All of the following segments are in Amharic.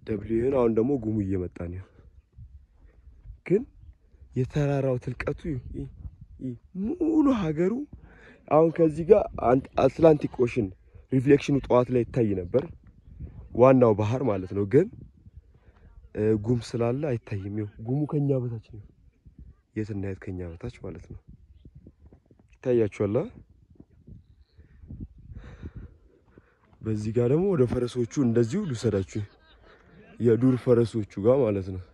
ደብሊውን አሁን ደግሞ ጉሙ እየመጣ ነው። ግን የተራራው ትልቀቱ ይ- ይ- ሙሉ ሀገሩ አሁን ከዚህ ጋር አንት- አትላንቲክ ኦሽን ሪፍሌክሽኑ ጠዋት ላይ ይታይ ነበር፣ ዋናው ባህር ማለት ነው። ግን እ፣ ጉም ስላለ አይታይም። ይኸው ጉሙ ከኛ በታች ነው። የት እና የት ከኛ በታች ማለት ነው። ይታያችኋል። አ? በዚህ ጋር ደግሞ ወደ ፈረሶቹ እንደዚሁ ልውሰዳችሁ፣ የዱር ፈረሶቹ ጋር ማለት ነው።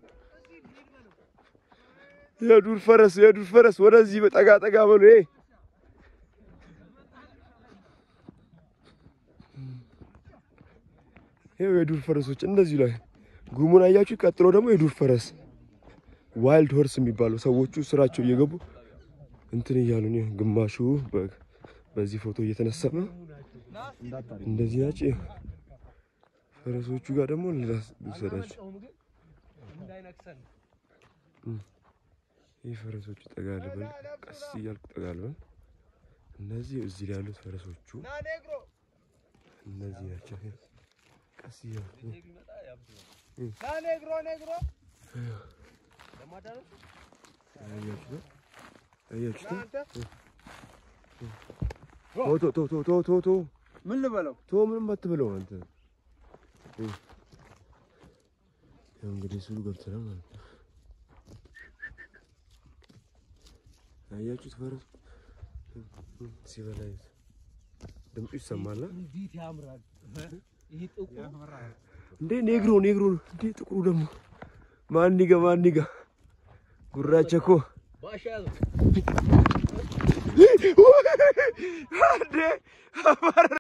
የዱር ፈረስ የዱር ፈረስ ወደዚህ ጠጋ ጠጋ በሉ። ይሄ ይኸው የዱር ፈረሶች እንደዚሁ ላይ ጉሙን አያችሁ። ቀጥሎ ደግሞ የዱር ፈረስ ዋይልድ ሆርስ የሚባለው ሰዎቹ ስራቸው እየገቡ እንትን እያሉ ነው። ግማሹ በ- በዚህ ፎቶ እየተነሳ ነው። እንደዚህ ናቸው። ፈረሶቹ ጋር ደግሞ ልውሰዳችሁ። ይህ ፈረሶቹ ጠጋ ልበል፣ ቀስ እያልኩ ጠጋ ልበል። እነዚህ እዚህ ላይ ያሉት ፈረሶቹ እነዚህ ናቸው። ቀስ እያልኩ አያችሁት? አያችሁት? ቶ ቶ ቶ ቶ ቶ ቶ ምን ልበለው? ቶ ምንም አትበለው አንተ። ያው እንግዲህ ስሉ ገብተናል ማለት ነው። አያችሁት? ፈረስ ሲበላ እዩት። ድምፁ ይሰማል። አ? እንዴት ያምራል! ይሄ ጥቁር እንዴ ኔግሮ ኔግሮ እንዴ ጥቁሩ ደግሞ ማን ጋ ማን ጋ ጉራቸ እኮ ባሻ ያዘው። እንዴ